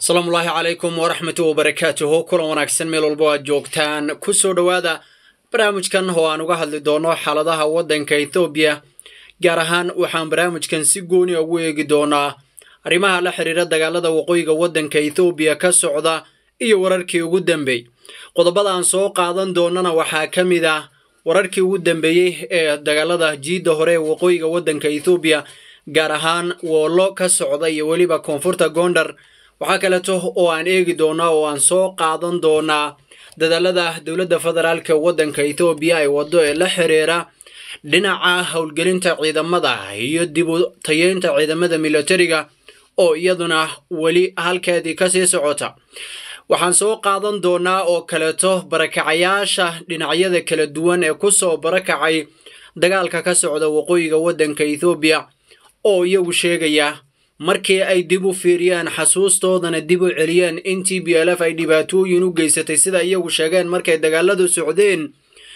asalaamullaahi calaykum waraxmatu wabarakaatuhu kulan wanaagsan meel walbo aad joogtaan ku soo dhowaada barnaamijkan oo aan uga hadli doono xaaladaha waddanka ethoobiya gaar ahaan waxaan barnaamijkan si gooni ugu eegi doonaa arrimaha la xiriira dagaalada waqooyiga waddanka ethoobiya ka socda iyo wararkii ugu dambeey qodobada aan soo qaadan doonana waxaa ka mid ah wararkii ugu dambeeyey ee dagaalada jiidda hore ee waqooyiga waddanka ethoobiya gaar ahaan woollo ka socda iyo weliba koonfurta gondar waxaa kaleeto oo aan eegi doonaa oo aan soo qaadan doonaa dadaalada dowladda federaalka waddanka ethoobiya ay waddo ee la xiriira dhinaca howlgelinta ciidamada iyo dib u tayeynta ciidamada militariga oo iyaduna weli halkeedii kasii socota waxaan soo qaadan doonaa oo kaleeto barakacayaasha dhinacyada kala duwan ee kusoo barakacay dagaalka ka socda waqooyiga waddanka ethoobiya oo iyagu sheegaya markii ay dib u fiiriyaan xasuustoodana dib u celiyeen in t b l f ay dhibaatooyin u geysatay sida iyagu sheegeen markay dagaaladu socdeen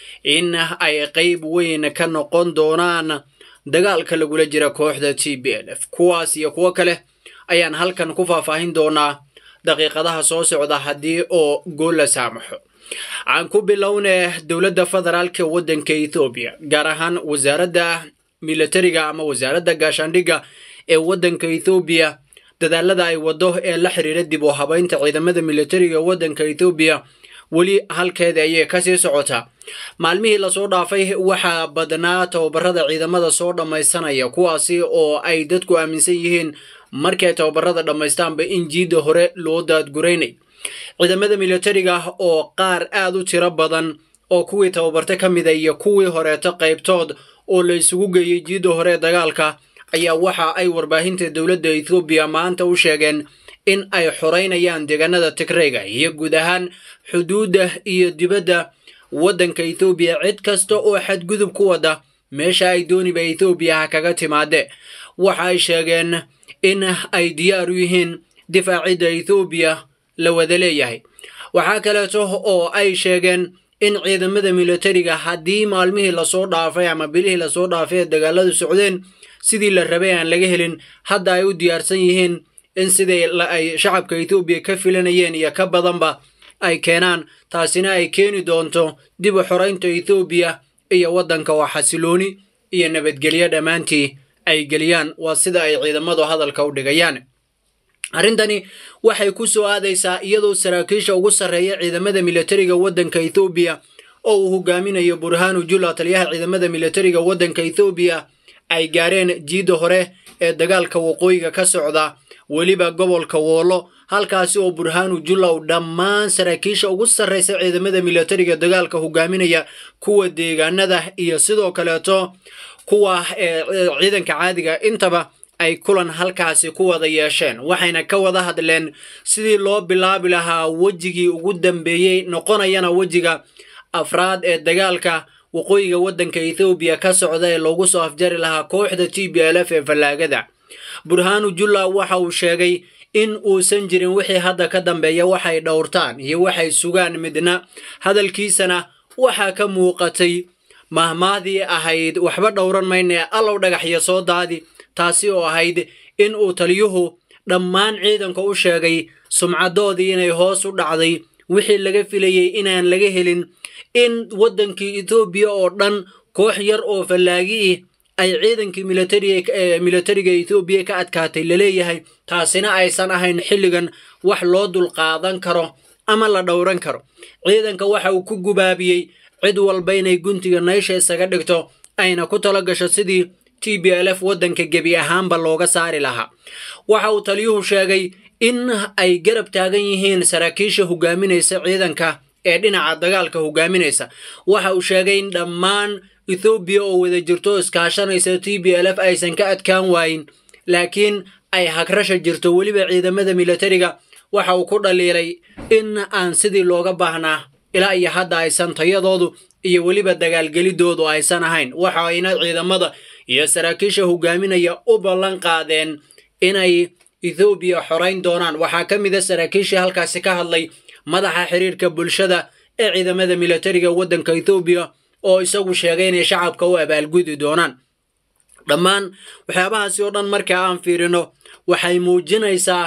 in ay qayb weyn ka noqon doonaan dagaalka lagula jira kooxda t b l f kuwaas iyo kuwo kale ayaan halkan ku faahfaahin doonaa daqiiqadaha soo socda haddii oo gool la saamaxo aan ku bilownee dowladda federaalka waddanka ethoobiya gaar ahaan wasaaradda militariga ama wasaaradda gaashaandhigga ee waddanka ethoobiya dadaalada ay waddo ee la xiriira dib u habaynta ciidamada militariga waddanka ethoobiya weli halkeeda ayay kasii socotaa maalmihii lasoo dhaafay waxaa badnaa tababarada ciidamada soo dhammaysanaya kuwaasi oo ay dadku aaminsan yihiin markay tababarada dhammaystaanba in jiidda hore loo daadguraynay ciidamada militariga oo qaar aad u tiro badan oo kuwii tababarta ka mida iyo kuwii horeeto qaybtood oo la isugu geeyey jiidda hore ee dagaalka ayaa waxa ay warbaahinta dowladda ethoobiya maanta u sheegeen in ay xoreynayaan deegaanada tigrayga iyo guud ahaan xuduudda iyo dibadda waddanka ethoobiya cid kasta oo xadgudub ku wada meesha ay dooniba ethoobiya ha kaga timaade waxa ay sheegeen in ay diyaar u yihiin difaacidda ethoobiya la wada leeyahay waxaa kaleeto oo ay sheegeen in ciidamada militariga haddii maalmihii lasoo dhaafay ama bilihii lasoo dhaafay ee dagaaladu socdeen sidii la rabay aan laga helin hadda ay u diyaarsan yihiin in sidii ay shacabka ethoobiya ka filanayeen iyo ka badanba ay keenaan taasina ay keeni doonto dib u xoraynta ethoobiya iyo waddanka oo xasilooni iyo nabadgelyo dhammaantii ay geliyaan waa sida ay ciidamadu hadalka u dhigayaan arrintani waxay ku soo aadaysaa iyadoo saraakiisha ugu sarreeya ciidamada militariga waddanka ethoobiya oo uu hogaaminayo burhaanu jula taliyaha ciidamada militariga waddanka ethoobiya ay gaareen jiidda hore ee dagaalka waqooyiga ka socda weliba gobolka woollo halkaasi oo burhaanu jullaw dhammaan saraakiisha ugu sarraysa ciidamada militariga dagaalka hogaaminaya kuwa deegaanada iyo sidoo kaleeto kuwa ciidanka caadiga intaba ay kulan halkaasi ku wada yeesheen waxayna ka wada hadleen sidii loo bilaabi lahaa wejigii ugu dambeeyey noqonayana wejiga afraad ee dagaalka waqooyiga waddanka ethoobiya ka socda ee loogu soo afjari lahaa kooxda t b l f ee fallaagada burhaanu julla waxa uu sheegay in uusan jirin wixii hadda ka dambeeya waxay dhowrtaan iyo waxay sugaan midna hadalkiisana waxaa ka muuqatay mahmaadii ahayd waxba dhowran mayne allow dhagaxyo soo daadi taasi oo ahayd in uu taliyuhu dhammaan ciidanka u sheegay sumcadoodii inay hoos u dhacday wixii laga filayey inaan laga helin in waddankii ethoobiya oo dhan koox yar oo fallaagii ay ciidankii militariga ethoobiya ka adkaatay laleeyahay taasina aysan ahayn xilligan wax loo dulqaadan karo ama la dhowran karo ciidanka waxa uu ku gubaabiyey cid walba inay guntiga naysha isaga dhigto ayna ku tala gasho sidii t b l f waddanka gebi ahaanba looga saari lahaa waxa uu taliyuhu sheegay in ay garab taagan yihiin saraakiisha hogaaminaysa ciidanka ee dhinaca dagaalka hogaaminaysa waxa uu sheegay in dhammaan ethoobiya oo wada jirto iskaashanaysa t b l f aysan ka adkaan waayin laakiin ay hagrasha jirto weliba ciidamada militariga waxa uu ku dhaliilay in aan sidii looga baahnaa ilaa iyo hadda aysan tayadoodu iyo weliba dagaalgelidoodu aysan ahayn waxayna ciidamada iyo saraakiisha hogaaminaya u ballan qaadeen inay ethoobiya xorayn doonaan waxaa ka mid a saraakiishii halkaasi ka hadlay madaxa xiriirka bulshada ee ciidamada militariga waddanka ethoobiya oo isagu sheegay inay shacabka u abaalgudi doonaan dhammaan waxyaabahaasi oo dhan marka aan fiirino waxay muujinaysaa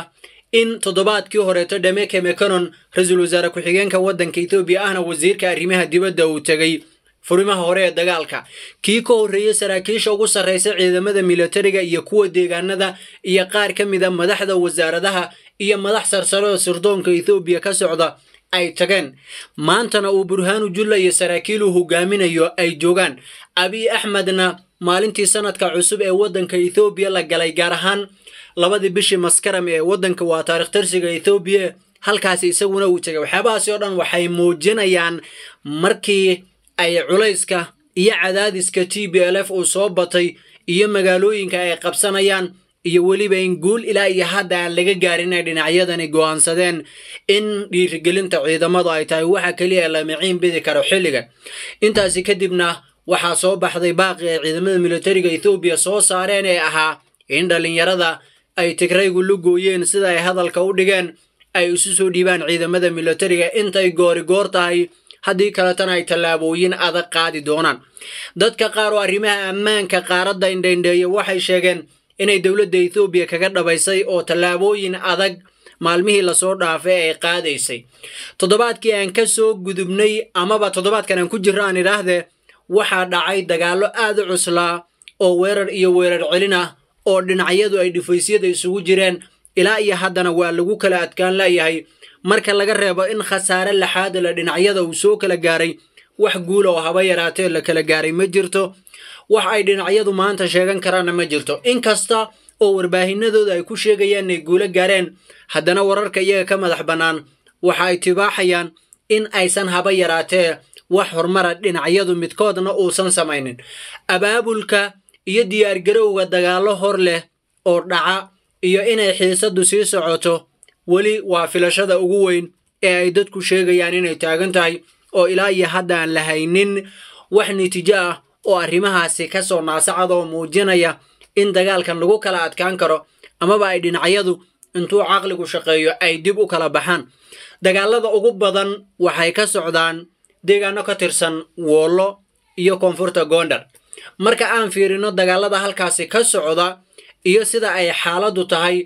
in toddobaadkii horeeto dhameke meconon ra-iisul wasaare ku-xigeenka waddanka ethoobiya ahna wasiirka arrimaha dibadda uu tegey furimaha hore ee dagaalka kii ka horreeyey saraakiisha ugu sarraysa ciidamada militariga iyo kuwa deegaanada iyo qaar ka mid a madaxda wasaaradaha iyo madax sarsare oo sirdoonka ethoobiya ka socda ay tageen maantana uu burhaanu julla iyo saraakiil uu hogaaminayo ay joogaan abiy axmedna maalintii sanadka cusub ee waddanka ethoobiya la galay gaar ahaan labadii bishii maskaram ee waddanka waa taarikh tarsiga ethoobiya halkaasi isaguna uu tegay waxyaabahaasi oo dhan waxay muujinayaan markii ay culayska iyo cadaadiska t b l f uu soo batay iyo magaalooyinka ay qabsanayaan iyo weliba in guul ilaa iyo hadda aan laga gaarin ay dhinacyadani go'aansadeen in dhiirigelinta ciidamadu ay tahay waxa keliya la miciin bidi karo xilligan intaasi kadibna waxaa soo baxday baaqi ay ciidamada militariga ethoobiya soo saareen ee ahaa in dhallinyarada ay tigraygu la gooyeen sida ay hadalka u dhigeen ay isu soo dhiibaan ciidamada militariga intay goori goor tahay haddii kaletana ay tallaabooyin adag qaadi doonaan dadka qaar oo arrimaha ammaanka qaaradda indhaindheeya waxay sheegeen inay dowladda ethoobiya kaga dhabaysay oo tallaabooyin adag maalmihii lasoo dhaafay ay qaadaysay toddobaadkii aan ka soo gudubnay amaba toddobaadkan aan ku jirro aan idhaahdee waxaa dhacay dagaallo aad u cuslaa oo weerar iyo weerar celin ah oo dhinacyadu ay dhifaysyada isugu jireen ilaa iyo haddana waa lagu kala adkaan layahay marka laga reebo in khasaare laxaada la dhinacyada uu soo kala gaaray wax guula oo haba yaraatee la kala gaaray ma jirto wax ay dhinacyadu maanta sheegan karaanna ma jirto inkasta oo warbaahinadooda ay ku sheegayaan inay guulo gaareen haddana wararka iyaga ka madax bannaan waxa ay tibaaxayaan in aysan haba yaraatee wax horumara dhinacyadu midkoodna uusan samaynin abaabulka iyo diyaargarowga dagaallo hor leh oo dhaca iyo inay xiisaddu sii socoto weli waa filashada ugu weyn ee ay dadku sheegayaan inay taagan tahay oo ilaa iyo hadda aan la haynin wax natiijo ah oo arrimahaasi ka soo naasacad oo muujinaya in dagaalkan lagu kala adkaan karo amaba ay dhinacyadu intuu caqligu shaqeeyo ay dib u kala baxaan dagaalada ugu badan waxay ka socdaan deegaano ka tirsan woollo iyo koonfurta goondar marka aan fiirino dagaalada halkaasi ka socda iyo sida ay xaaladdu tahay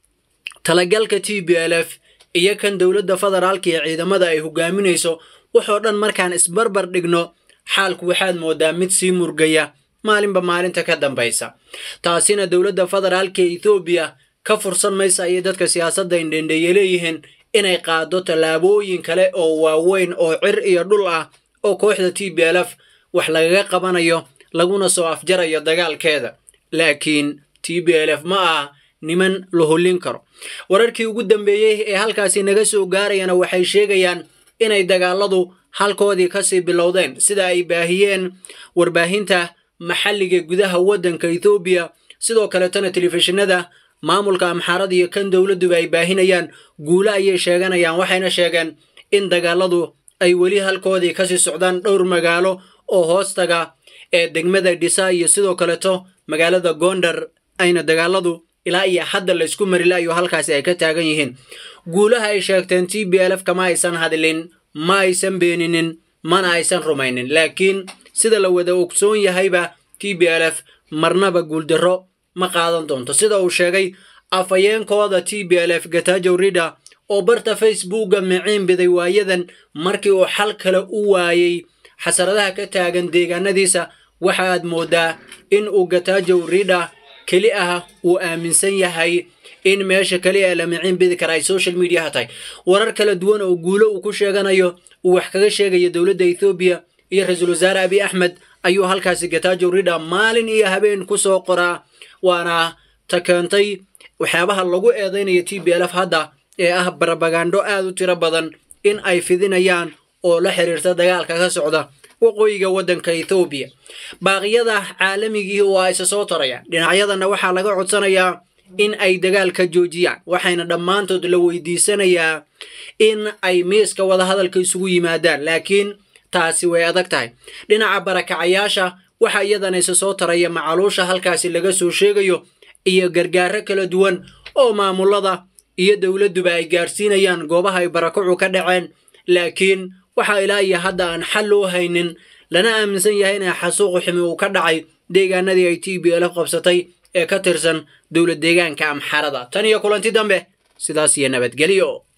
talagalka t b l f iyo kan dowladda federaalka iyo ciidamada ay hogaaminayso waxoo dhan markaan isbarbar dhigno xaalku waxaad moodaa mid sii murgaya maalinba maalinta ka dambaysa taasina dowladda federaalka ee ethoobiya ka fursan maysa ayay dadka siyaasadda indhendheeye leeyihiin inay qaado tallaabooyin kale oo waaweyn oo cir iyo dhul ah oo kooxda t b l f wax lagaga qabanayo laguna soo afjarayo dagaalkeeda laakiin t b l f ma aha niman la hollin karo wararkii ugu dambeeyey ee halkaasi naga soo gaarayana waxay sheegayaan inay dagaaladu halkoodii kasii bilowdeen sida ay baahiyeen warbaahinta maxalliga gudaha waddanka ethoobiya sidoo kaletana telefishinada maamulka amxaarada iyo kan dowladduba ay baahinayaan guulo ayay sheeganayaan waxayna sheegeen in dagaaladu ay weli halkoodii kasii socdaan dhowr magaalo oo hoostaga ee degmada dhisa iyo sidoo kaleto magaalada gondar ayna dagaaladu ilaa iyo hadda laysku marilayo halkaasi ay ka taagan yihiin guulaha ay sheegteen t b l f kama aysan hadlin ma aysan beeninin mana aysan rumaynin laakiin sida la wada ogsoon yahayba t b l f marnaba guuldarro ma qaadan doonto sida uu sheegay afhayeenkooda t b l f gatajow rida oo barta facebooka miciin biday waayadan markii uu xal kale u waayey xasaradaha ka taagan deegaanadiisa waxa aad moodaa in uu gatajow rida keli ah uu aaminsan yahay in meesha keliya ee la miciin bidi kara ay social mediaha tahay warar kala duwan oo guulo uu ku sheeganayo uu wax kaga sheegayo dowladda ethoobiya iyo ra-iisul wasaare abiy axmed ayuu halkaasi gatajow rida maalin iyo habeen ku soo qoraa waana ta keentay waxyaabaha lagu eedaynayo t b l f hadda ee ah barabagandho aad u tiro badan in ay fidinayaan oo la xiriirta dagaalka ka socda waqooyiga waddanka ethoobiya baaqyada caalamigii oo ayse soo tarayaan dhinacyadana waxaa laga codsanayaa in ay dagaalka joojiyaan waxayna dhammaantood la weydiisanayaa in ay miiska wadahadalka isugu yimaadaan laakiin taasi way adag tahay dhinaca barakacayaasha waxaa iyadana ise soo taraya macaluusha halkaasi laga soo sheegayo iyo gargaaro kala duwan oo maamulada iyo dowladduba ay gaarsiinayaan goobaha ay barakacu ka dhaceen laakiin waxaa ilaa iyo hadda aan xal loo haynin lana aaminsan yahay inay xasuuqu ximi uu ka dhacay deegaanadii ay t b l f qabsatay ee ka tirsan dowlad deegaanka amxarada tan iyo kulanti dambe sidaas iyo nabadgelyo